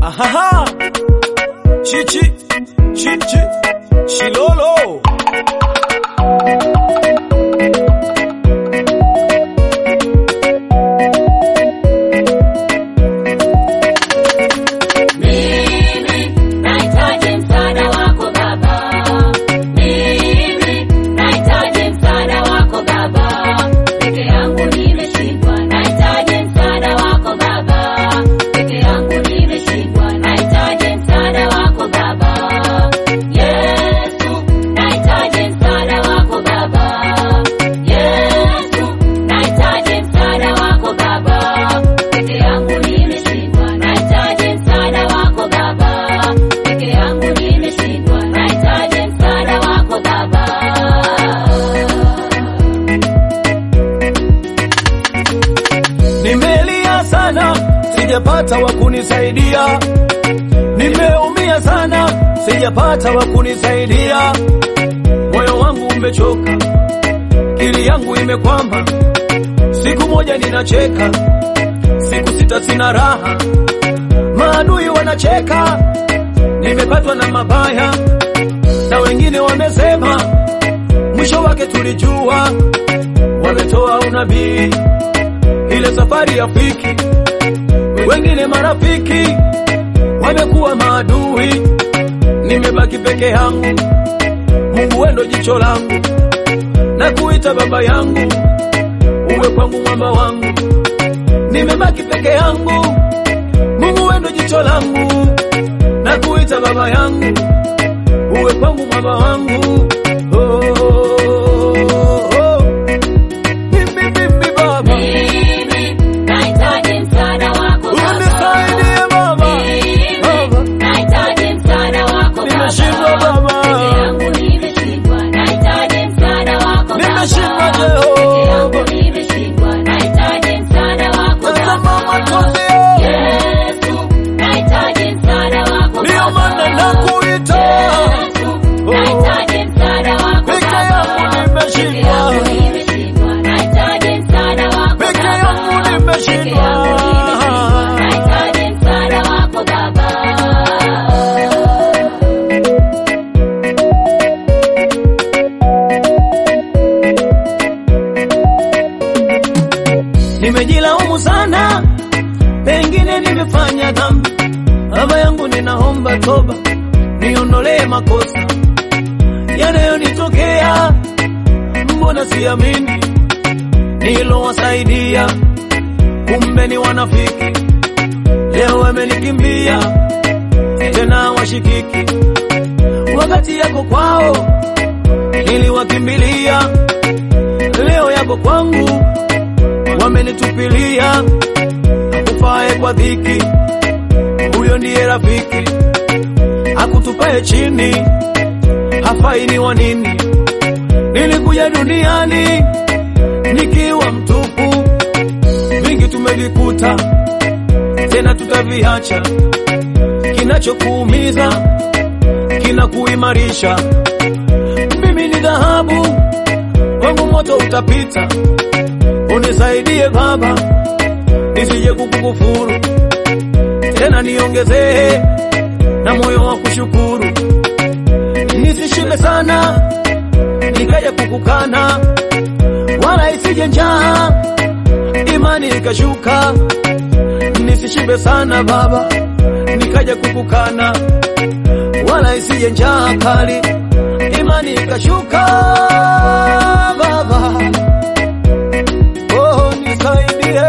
Ahaha. Chichi, chichi, chilolo. Mimi nahitaji msaada wako Baba. Mimi nahitaji msaada wako Baba. Peke yangu nimeshindwa, nahitaji msaada wako Baba. Peke yangu nimeshindwa, nahitaji msaada wako Baba. Yesu, nahitaji msaada wako Baba. Yesu, nahitaji msaada wako Baba. Peke yangu nimeshindwa, nahitaji msaada wako Baba. Peke yangu nimeshindwa, nahitaji msaada wako Baba. Nimelia sana, sijapata wa kunisaidia. Nimeumia sana, sijapata wa kunisaidia. Moyo wangu umechoka, akili yangu imekwama. Siku moja ninacheka, siku sita sina raha. Maadui wanacheka, nimepatwa na mabaya, na wengine wamesema mwisho wake tulijua. Wametoa unabii ile safari ya fiki, wengine marafiki wamekuwa maadui, nimebaki peke yangu. Mungu wendo jicho langu, na kuita baba yangu, uwe kwangu mwamba wangu. Nimebaki peke yangu, Mungu wendo jicho langu, na kuita baba yangu, uwe kwangu mwamba wangu. Oh, oh, oh. Mimi, mimi baba Mimi nahitaji msaada wako Baba. Unisaidie baba, baba, Mimi nahitaji msaada wako nimeshindwa Baba. baba, Peke yangu nimeshindwa, nahitaji msaada wako Baba. nimeshindwa Peke yangu Jehova, nimeshindwa, nahitaji msaada wako tazama Baba. machozi Yesu, nahitaji msaada wako ndio maana Baba. nakuita, Yesu, nahitaji msaada wako peke Baba. yangu Peke nimeshindwa, yangu nimeshindwa, nahitaji msaada wako peke Baba. yangu Peke nimeshindwa. yangu nimeshindwa, nahitaji msaada wako Baba. Nimejilaumu sana, pengine nimefanya dhambi. Baba yangu, ninaomba toba, niondolee makosa yanayonitokea. Mbona siamini nilowasaidia, kumbe ni wanafiki. Leo wamenikimbia tena washikiki, wakati yako kwao niliwakimbilia, leo yako kwangu wamenitupilia. Akufae kwa dhiki, huyo ndiye rafiki. Akutupae chini, hafai ni wa nini? Nilikuja duniani nikiwa mtupu, vingi tumevikuta, tena tutaviacha. Kinachokuumiza kinakuimarisha. Mimi ni dhahabu, wangu moto utapita. Unisaidie Baba, nisije kukukufuru tena, niongezee na moyo wa kushukuru, nisishibe sana nikaja kukukana, wala isije njaa imani ikashuka. Nisishibe sana Baba, nikaja kukukana, wala isije njaa kali imani ikashuka. Baba, oh, nisaidie.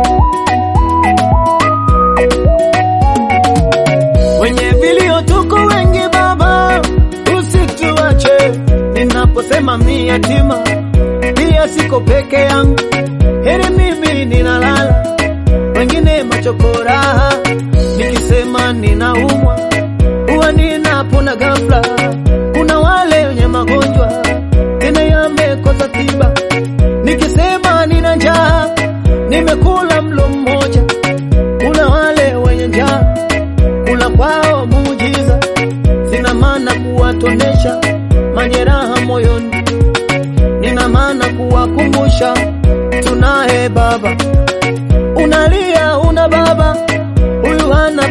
Wenye vilio tuko wengi Baba, usituache. Ninaposema mi yatima, pia siko peke yangu. Heri mimi ninalala, wengine machokoraha. Nikisema ninaumwa, huwa ninapona ghafla. Kuna wale wenye magonjwa tena yamekosa tiba. Nikisema nina njaa, nimekula mlo mmoja. Kuna wale wenye njaa, kula kwao muujiza. Sina maana kuwatonesha majeraha moyoni, nina maana kuwakumbusha tunaye Baba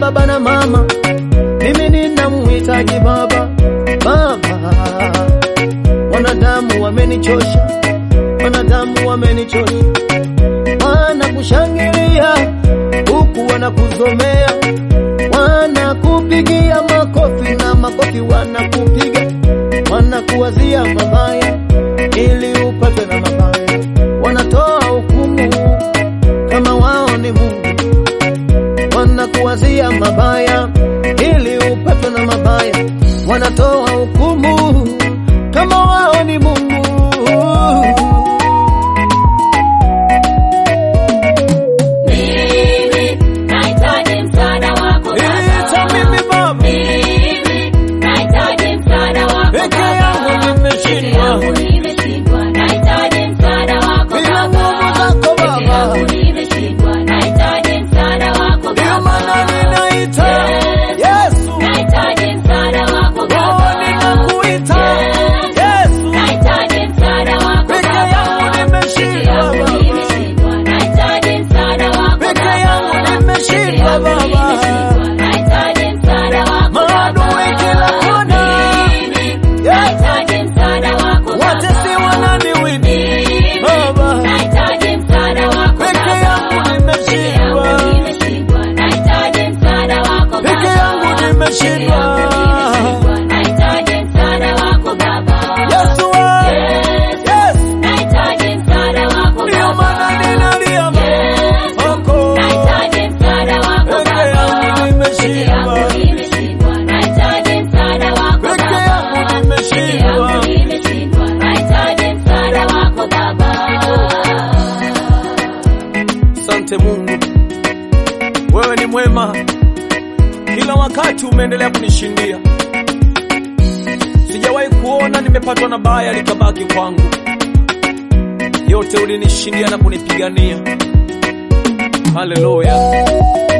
baba na mama, mimi ninamhitaji baba. Baba, wanadamu wamenichosha, wanadamu wamenichosha, wanakushangilia huku wanakuzomea, wanakupigia makofi na makofi wanakupiga, wanakuwazia mabaya ili upatwe na mabaya, wanatoa hukumu kama wao ni Mungu, wanakuwazia mabaya ili upatwe na mabaya, wanatoa hukumu kama wao ni Mungu. Mimi nahitaji msaada wako Ita Baba. mimi Baba, Mimi nahitaji msaada wako peke Baba. yangu Peke nimeshindwa, yangu nimeshindwa, nahitaji msaada wako bila Baba. nguvu zako Peke Baba, yangu nimeshindwa, nahitaji msaada wako ndio Baba. maana ninaita Yesu, Nahitaji msaada wako oh, Baba. ninakuita Yesu, Nahitaji msaada wako peke Baba. yangu Peke nimeshindwa yangu Baba, nimeshindwa, nahitaji msaada wako peke Baba. yangu Peke nimeshindwa yangu Baba. nimeshindwa, nahitaji msaada wako Maadui Baba. kila kona. Mimi nahitaji msaada wako Baba. watesi wananiwini Mimi Baba, nahitaji msaada wako peke Baba. yangu Peke nimeshindwa, yangu nimeshindwa, nahitaji msaada wako peke Baba. yangu nimeshindwa. Nahitaji msaada wako Baba. Yesu, we, Yes. yes, Nahitaji msaada wako ndio Baba. maana ninalia Yes. Mungu, Nahitaji msaada wako peke Baba. yangu Peke nimeshindwa, yangu nimeshindwa. Nahitaji msaada wako peke Baba. yangu Peke nimeshindwa. yangu nimeshindwa. Nahitaji msaada wako Baba. Asante Mungu, wewe ni mwema, kila wakati umeendelea kunishindia. Sijawahi kuona nimepatwa na baya likabaki kwangu, yote ulinishindia na kunipigania. Haleluya!